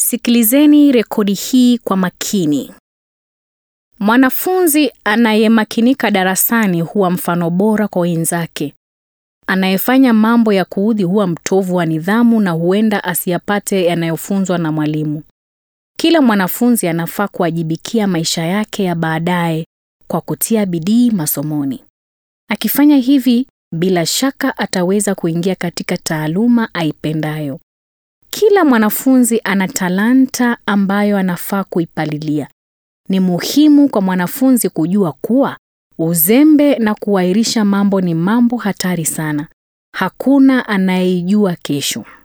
Sikilizeni rekodi hii kwa makini. Mwanafunzi anayemakinika darasani huwa mfano bora kwa wenzake. Anayefanya mambo ya kuudhi huwa mtovu wa nidhamu na huenda asiyapate yanayofunzwa na mwalimu. Kila mwanafunzi anafaa kuwajibikia maisha yake ya baadaye kwa kutia bidii masomoni. Akifanya hivi, bila shaka ataweza kuingia katika taaluma aipendayo. Kila mwanafunzi ana talanta ambayo anafaa kuipalilia. Ni muhimu kwa mwanafunzi kujua kuwa uzembe na kuahirisha mambo ni mambo hatari sana. Hakuna anayeijua kesho.